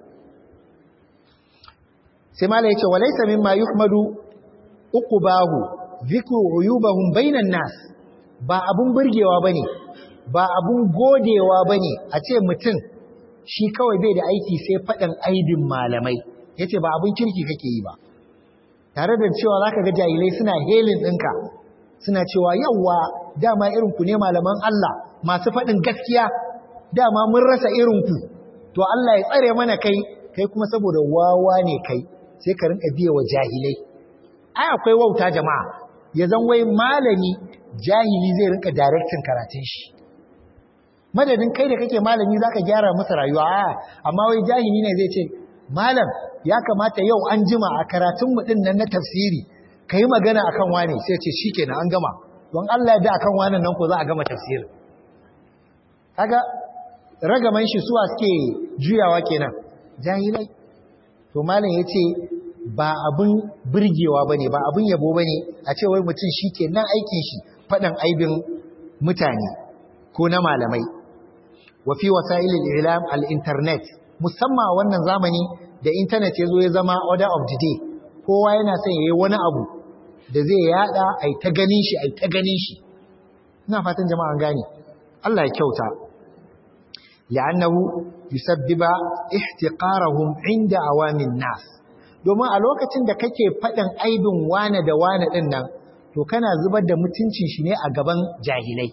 sai mala yace walaysa mimma yuhmadu uqbahu dhikru uyubahum bainan nas ba abun burgewa bane ba abun godewa bane a ce mutum shi kawai bai da aiki sai faɗin aibin malamai yace ba abun kirki kake yi ba tare da cewa zaka ga jahilai suna helin ɗinka suna cewa yawwa dama irin ku ne malaman Allah masu faɗin gaskiya dama mun rasa irin ku to Allah ya tsare mana kai kai kuma saboda wawa ne kai sai ka rinka biye wa jahilai ai akwai wauta jama'a ya zan wai malami jahili zai rinka directin karatun shi madadin kai da kake malami zaka gyara masa rayuwa a amma wai jahili ne zai ce malam ya kamata yau an jima a karatun mu din nan na tafsiri kai magana akan wane sai ce shikenan an gama don Allah ya da akan wannan nan ko za a gama tafsirin kaga ragaman shi suwa suke juyawa kenan jahilai to malam yace ba abun burgewa bane ba abun yabo bane a ce wai mutum shikenan aikin shi fadan aibin mutane ko na malamai wa fi wasailil i'lam al-internet musamman wannan zamani da internet yazo ya zama order of the day kowa yana son yayi wani abu da zai yada ai ta ganin shi ai ta ganin shi ina fatan jama'an gane Allah ya kyauta li'annahu yusabbiba ihtiqarahum 'inda awamin nas domin a lokacin da kake faɗin aibin wane da wane din nan to kana zubar da mutuncin shi ne a gaban jahilai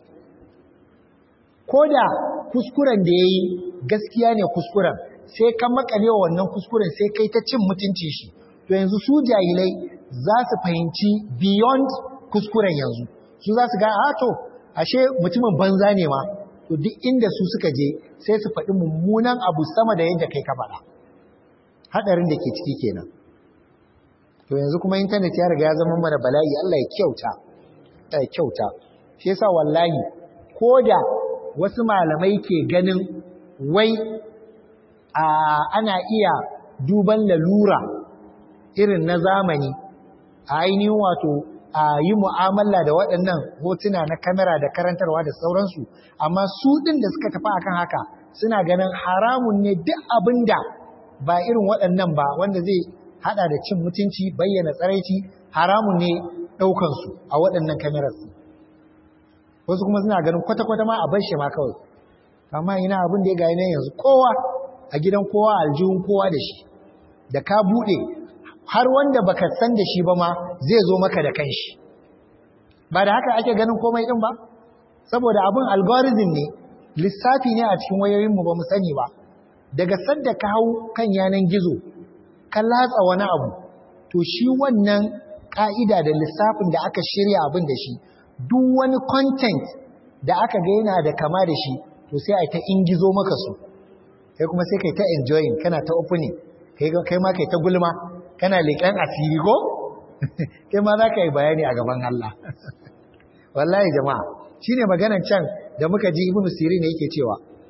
koda kuskuren da yayi gaskiya ne kuskuren sai ka makale wannan kuskuren sai kai ta cin mutuncin shi to yanzu su jahilai za su fahimci beyond kuskuren yanzu su za su ga a to ashe mutumin banza ne ma to duk inda su suka je sai su faɗi mummunan abu sama da yadda kai ka faɗa haɗarin da ke ciki kenan to yanzu kuma intanet ya riga ya zama mana bala'i Allah ya kyauta ya kyauta shi yasa wallahi ko da wasu malamai ke ganin wai a ana iya duban lalura irin na zamani a ainihin wato a yi mu'amala da waɗannan hotuna na kamera da karantarwa da sauransu amma su ɗin da suka tafi akan haka suna ganin haramun ne duk abin da ba irin waɗannan ba wanda zai haɗa da cin mutunci bayyana tsaraici haramun ne ɗaukansu a waɗannan kamerarsu wasu kuma suna ganin kwata-kwata ma a bar shi ma kawai amma ina abin da ya gaya yanzu kowa a gidan kowa aljihun kowa da shi da ka buɗe har wanda baka san da shi ba ma zai zo maka da kanshi ba da haka ake ganin komai din ba saboda abin algorithm ne lissafi ne a cikin wayoyinmu ba mu sani ba daga sadda ka hau kan yanan gizo ka latsa wani abu to shi wannan ka'ida da lissafin da aka shirya abin da shi duk wani content da aka ga yana da kama da shi to sai a ta ingizo maka su kai kuma sai kai ta enjoying kana ta opening kai ma kai ta gulma kana leƙen asiri ko kai ma za ka yi bayani a gaban Allah wallahi jama'a shine maganan can da muka ji ibnu sirin yake cewa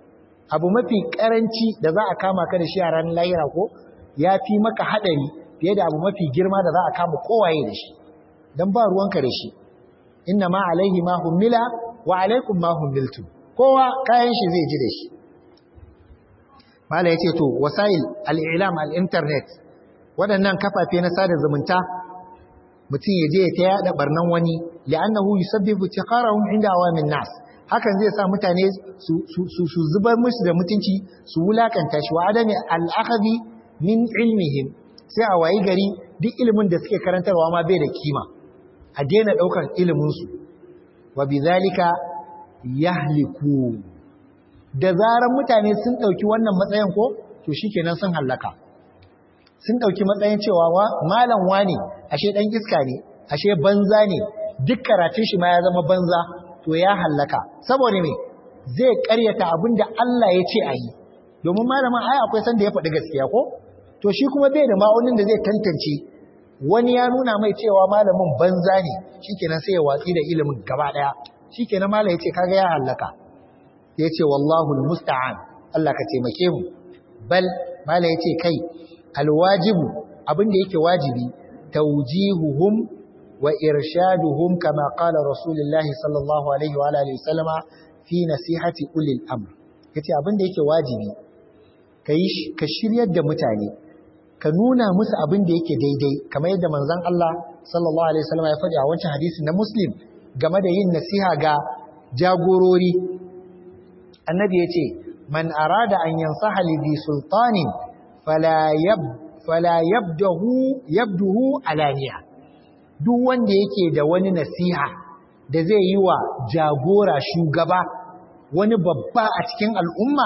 abu mafi karanci da za a kama ka da shi a ranar lahira ko ya fi maka haɗari fiye da abu mafi girma da za a kama kowaye da shi don ba ruwanka da shi inna ma alaihi ma hummila wa alaikum ma hummiltu kowa kayan shi zai ji da shi mala ya ce to wasail al'ilam al'internet waɗannan kafafe na sada zumunta mutum ya je ya ta yaɗa ɓarnan wani li'annahu yusabbibu tiqarahum inda awamin nas hakan zai sa mutane su zubar musu da mutunci su wulakanta shi wa adami al'akhazi min ilmihim sai a wayi gari duk ilimin da suke karantarwa ma bai da kima a daina ɗaukar iliminsu wa bi zalika yahliku da zaran mutane sun ɗauki wannan matsayin ko to shikenan sun hallaka sun ɗauki matsayin cewa malam wani ashe ɗan iska ne ashe banza ne duk karatun shi ma ya zama banza to ya hallaka saboda me zai karyata abin da Allah ya ce a yi domin malamin ai akwai sanda ya faɗi gaskiya ko to shi kuma bai da ma'aunin da zai tantance wani ya nuna mai cewa malamin banza ne shikenan sai ya watsi da ilimin gaba daya shikenan malam yace kaga ya hallaka yace wallahu almusta'an Allah ka taimake mu bal malam yace kai alwajibu abin da yake wajibi tawjihuhum wa irshaduhum kama qala rasulullahi sallallahu alaihi wa alihi wasallama fi nasihati ulil amr yace abin da yake wajibi kai ka shiryar da mutane ka nuna musu abin da yake daidai kamar yadda manzon Allah sallallahu alaihi wasallam ya faɗi a wancan hadisi na Muslim game da yin nasiha ga jagorori annabi yace man arada an yansaha li bi sultanin fala yab fala yabdahu yabduhu alaniya duk wanda yake da wani nasiha da zai yi wa jagora shugaba wani babba a cikin al'umma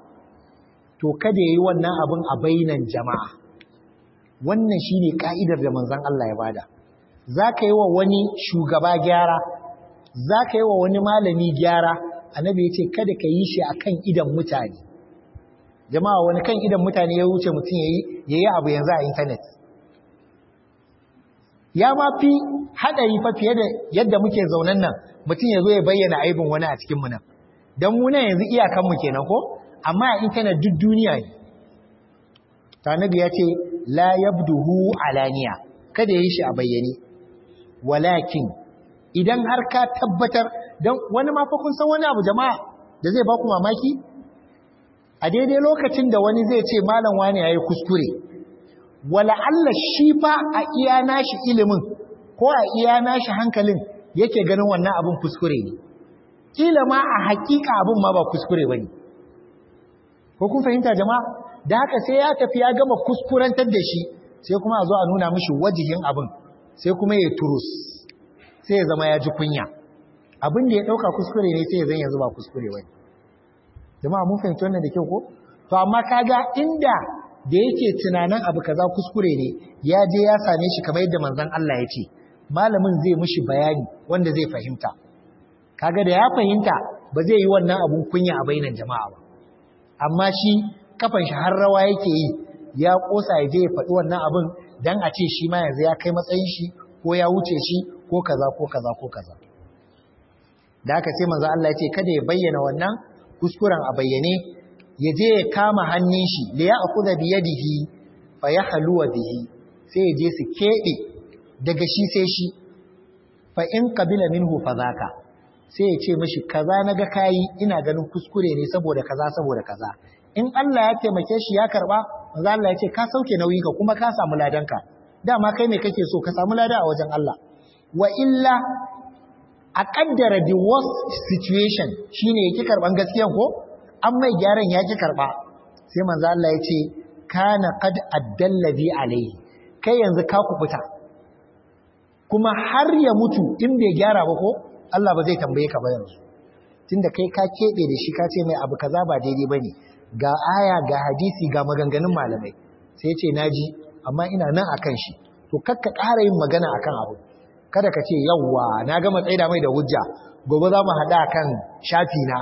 to kada yayi wannan abin a bainan jama'a wannan shi ne ƙa'idar da manzan Allah ya bada za ka yi wa wani shugaba gyara za ka yi wa wani malami gyara annabi ya ce kada ka yi shi a kan idan mutane jama'a wani kan idan mutane ya wuce mutum ya yi abu yanzu a intanet ya ma fi haɗari fa fiye da yadda muke zaunan nan mutum ya zo ya bayyana aibin wani a cikinmu nan don muna yanzu iyakanmu kenan ko amma a intanet duk duniya ne tanabi ya ce la yabduhu alaniya kada yi shi a bayyane walakin idan har ka tabbatar don wani ma fa kun san wani abu jama'a da zai ba ku mamaki a daidai lokacin da wani zai ce malam wani yayi kuskure wala Allah shi fa a iya nashi ilimin ko a iya nashi hankalin yake ganin wannan abin kuskure ne kila ma a hakika abin ma ba kuskure bane ko kun fahimta jama'a da haka sai ya tafi ya gama kuskurantar da shi sai kuma a zo a nuna mishi wajihin abin sai kuma ya turus sai ya zama ya ji kunya abin da ya ɗauka kuskure ne sai ya zan yanzu ba kuskure wani jama'a mun fahimci wannan da kyau ko to amma kaga inda da yake tunanin abu kaza kuskure ne ya je ya same shi kamar yadda manzon Allah ya ce malamin zai mishi bayani wanda zai fahimta kaga da ya fahimta ba zai yi wannan abun kunya a bainan jama'a ba amma shi kafan shi har rawa yake yi ya kosa ya je ya faɗi wannan abin dan a ce shi ma yanzu ya kai matsayin shi ko ya wuce shi ko kaza ko kaza ko kaza da haka sai manzo Allah ya ce kada ya bayyana wannan kuskuren a bayyane ya je ya kama hannun shi da ya akuza bi yadihi fa yahluwa bihi sai ya je su kebe daga shi sai shi fa in qabila minhu fa zaka sai ya ce mishi kaza naga kai ina ganin kuskure ne saboda kaza saboda kaza in Allah ya taimake shi ya karba manzo Allah ya ce ka sauke nauyi ka kuma ka samu ladanka dama kai me kake so ka samu lada a wajen Allah wa illa a kaddara the worst situation shine yake karban gaskiyan ko an mai gyaran ya ki karba sai manzo Allah ya ce kana qad addalladhi alayhi kai yanzu ka kubuta kuma har ya mutu in bai gyara ba ko Allah ba zai tambaye ka ba yanzu tunda kai ka kebe da shi ka ce mai abu kaza ba daidai bane ga aya ga hadisi ga maganganun malamai sai ya ce naji amma ina nan akan shi to kakka ƙara yin magana akan abu kada ka ce yawwa na gama tsaida mai da hujja gobe za mu haɗa kan shafi na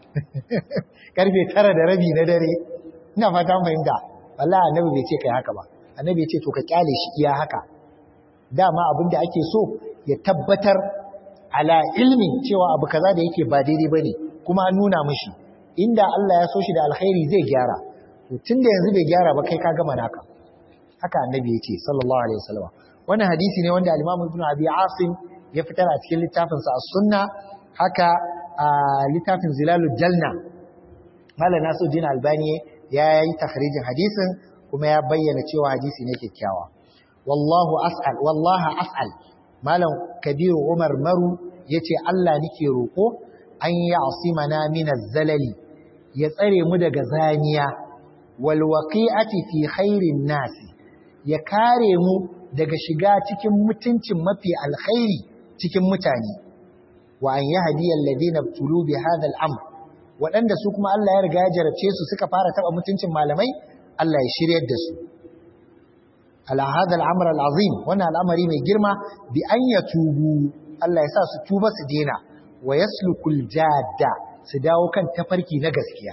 karfe tara da rabi na dare ina fata fahimta wallahi annabi bai ce kai haka ba annabi ya ce to ka kyale shi iya haka dama abin da ake so ya tabbatar ala ilmin cewa abu kaza da yake ba daidai bane kuma an nuna mishi inda Allah ya so shi da alkhairi zai gyara to tunda yanzu bai gyara ba kai ka gama naka haka annabi ya ce sallallahu alaihi wasallam wannan hadisi ne wanda al-Imam Ibn Abi Asim ya fitar a cikin littafin sa As-Sunna haka a littafin Zilalul Jalna Malam Nasiruddin Albani ya yi takhrijin hadisin kuma ya bayyana cewa hadisi ne kyakkyawa wallahu as'al wallahi as'al Malam Kabiru Umar Maru yace Allah nake roko an yi asimana min az-zalali ya tsare mu daga zaniya wal waqi'ati fi khairin nasi ya kare mu daga shiga cikin mutuncin mafi alkhairi cikin mutane wa an yahdi alladhina tulu bi hadha al-amr waɗanda su kuma Allah ya riga ya jarabce su suka fara taba mutuncin malamai Allah ya shiryar da su ala hadha al-amr al-azim wannan al'amari mai girma bi an yatubu Allah ya sa su tuba su dena wa yaslukul jadda su dawo kan tafarki na gaskiya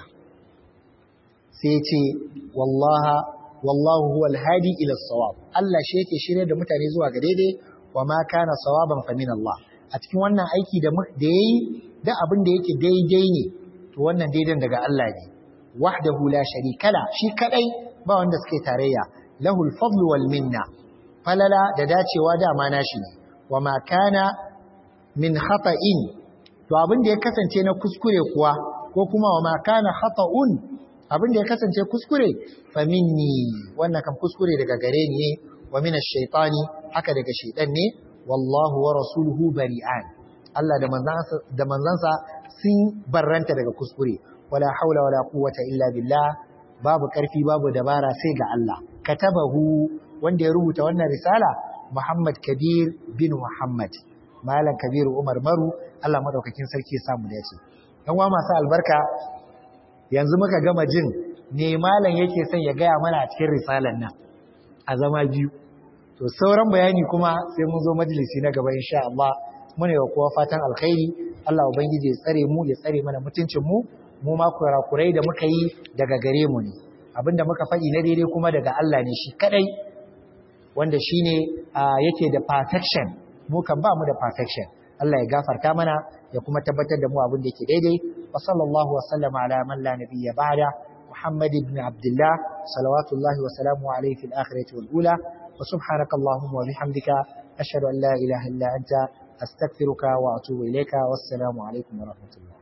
sai ya ce wallaha wallahu huwal hadi ila sawab Allah shi yake shirye da mutane zuwa ga daidai wa ma kana sawaban fa min Allah a cikin wannan aiki da da yayi da abin da yake daidai ne to wannan daidan daga Allah ne wahdahu la sharika la shi kadai ba wanda suke tarayya lahul fadlu wal minna falala da dacewa da ma nashi ne wa ma kana min khata'in to abin da ya kasance na kuskure kuwa ko kuma wa ma kana khata'un abin da ya kasance kuskure fa minni wannan kan kuskure daga gare ni ne wa min ash-shaytani haka daga shaytan ne wallahu wa rasuluhu bari'an Allah da manzansa da manzansa sun barranta daga kuskure wala haula wala quwwata illa billah babu karfi babu dabara sai ga Allah katabahu wanda ya rubuta wannan risala Muhammad Kabir bin Muhammad Malam Kabiru Umar Maru Allah madaukakin sarki ya samu dace yan wa masu albarka yanzu muka gama jin ne malam yake son ya gaya mana a cikin risalan nan a zama biyu to sauran bayani kuma sai mun zo majalisi na gaba insha Allah muna yi wa kowa fatan alkhairi Allah ubangiji ya tsare mu ya tsare mana mutuncin mu mu ma kurakurai da muka yi daga gare mu ne abinda muka faɗi na daidai kuma daga Allah ne shi kadai wanda shine yake da perfection mu kan ba mu da perfection Allah ya gafarta mana ya kuma tabbatar da mu abin da yake daidai wa sallallahu wa sallama ala man la nabiyya ba'da Muhammad ibn Abdullah salawatullahi wa salamu alayhi fil akhirati wal ula wa subhanaka allahumma wa bihamdika ashhadu an la ilaha illa anta astaghfiruka wa atubu ilayka wassalamu alaikum wa rahmatullah